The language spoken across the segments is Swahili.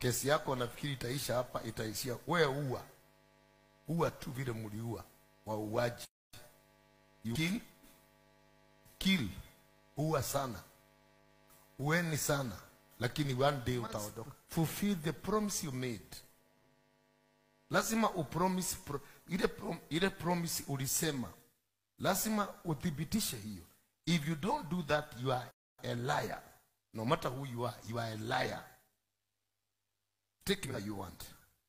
kesi yako nafikiri itaisha hapa, itaishia wewe ua ua tu vile mliua wauaji. You kill kill, ua sana, ueni sana, lakini one day utaondoka. Fulfill the promise you made. Lazima upromise pro, ile, prom, ile promise ulisema, lazima uthibitishe hiyo. If you don't do that, you are a liar. No matter who you are, you are a liar. Take what you want.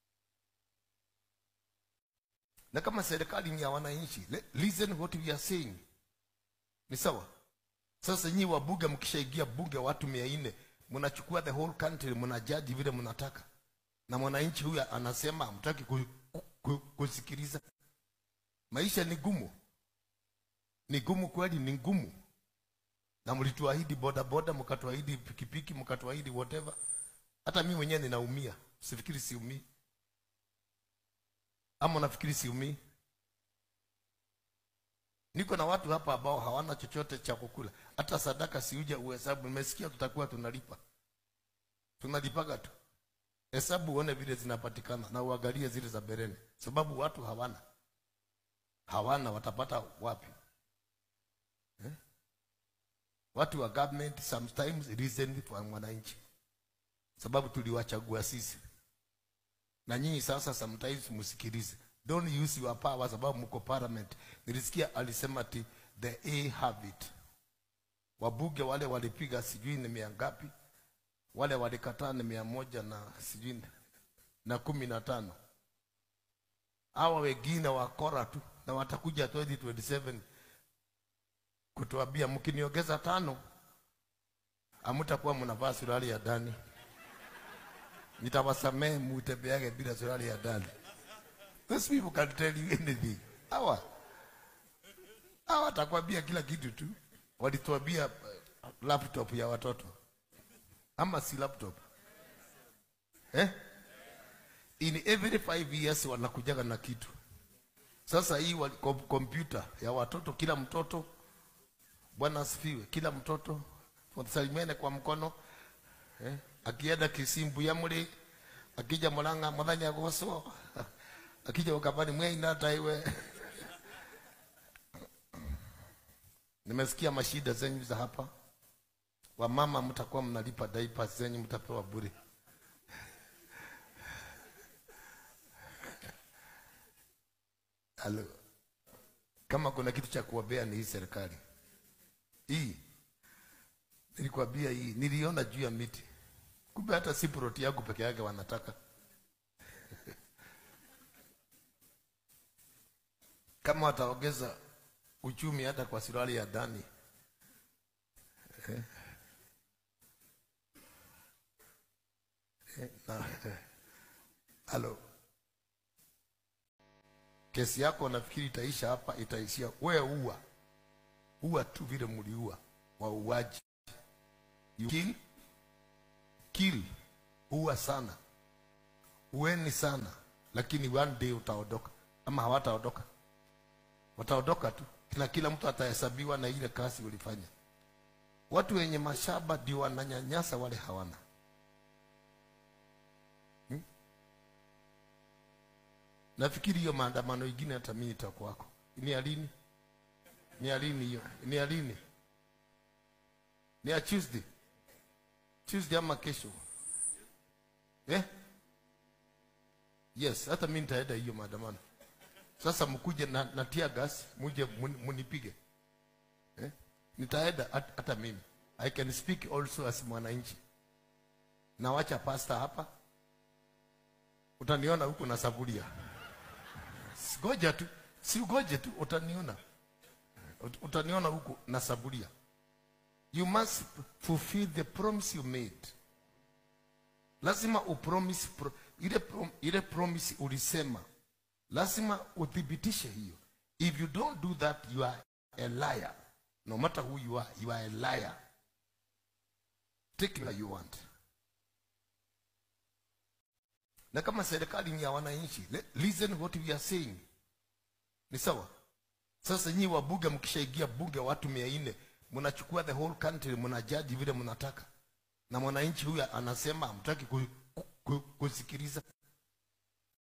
Na kama serikali ni ya wananchi, le- listen what we are saying. Ni sawa? Sasa nyinyi wabunge mkishaingia bunge watu mia nne mnachukua the whole country mnajaji vile mnataka, na mwananchi huyu anasema hamtaki ku, ku, ku, kusikiliza. Maisha ni gumu, ni gumu kweli, ni ngumu. Na mlituahidi bodaboda, mkatuahidi pikipiki, mkatuahidi whatever. Hata mimi mwenyewe ninaumia, sifikiri siumii, ama nafikiri siumii. Niko na watu hapa ambao hawana chochote cha kukula, hata sadaka siuja uhesabu. Nimesikia tutakuwa tunalipa, tunalipaga tu. Hesabu uone vile zinapatikana na uangalie zile za bereni, sababu watu hawana, hawana, watapata wapi eh? Watu wa government sometimes reason for mwananchi, sababu tuliwachagua sisi, na nyinyi sasa sometimes msikilize don't use your power sababu mko parliament. Nilisikia alisema ati the A have it. Wabunge wale walipiga sijui ni mia ngapi, wale walikataa ni mia moja na sijui na kumi na tano. Hawa wengine wakora tu na watakuja 2027 kutuambia mkiniongeza tano hamtakuwa mnavaa suruali ya ndani, nitawasamehe mutembeage bila suruali ya ndani. Those people can tell you anything. Hawa hawa watakwambia kila kitu tu. Walituambia uh, laptop ya watoto ama si laptop eh? In every five years wanakujaga na kitu. Sasa hii wali- kom- kompyuta ya watoto, kila mtoto, Bwana asifiwe, kila mtoto salimiane kwa mkono eh? Akienda kisimbu ya muli akija mulanga muthanya goso akija ukabani mweina taiwe nimesikia mashida zenyu za hapa wamama mtakuwa mnalipa diapers zenyu mtapewa bure Halo. kama kuna kitu cha kuwabea ni hii serikali hii nilikwambia hii niliona juu ya miti kumbe hata si proti yangu peke yake wanataka kama wataongeza uchumi hata kwa suruali ya ndani eh, eh, na halo, kesi yako nafikiri itaisha hapa, itaishia wewe ua ua tu vile mliua wauaji. You kill kill, ua sana, ueni sana, lakini one day utaondoka, ama hawataondoka wataondoka tu, na kila mtu atahesabiwa na ile kazi ulifanya. Watu wenye mashamba ndio wananyanyasa wale hawana hmm? Nafikiri hiyo maandamano ingine hata mimi nitakuwako. Ni ya lini? Ni ya lini hiyo? Ni ya lini? Ni ya Tuesday, Tuesday ama kesho eh? Yes, hata mimi nitaenda hiyo maandamano. Sasa mkuje na, na tear gas muje mun- munipige eh? Nitaenda hat- hata mimi I can speak also as mwananchi. Nawacha pasta hapa, utaniona huku na saburia. Ngoja tu, si ugoje tu, utaniona Ut- utaniona huku na saburia. You must fulfill the promise you made. Lazima upromise pro, ile, prom, ile promise ulisema lazima uthibitishe hiyo. If you don't do that, you are a liar. No matter who you are, you are a liar. Take what you want. Na kama serikali ni ya wananchi, le- listen what we are saying. Ni sawa? Sasa nyinyi wabunge mkishaingia bunge watu mia nne mnachukua the whole country mnajaji vile mnataka, na mwananchi huyu anasema hamtaki ku, ku, ku, ku- kusikiliza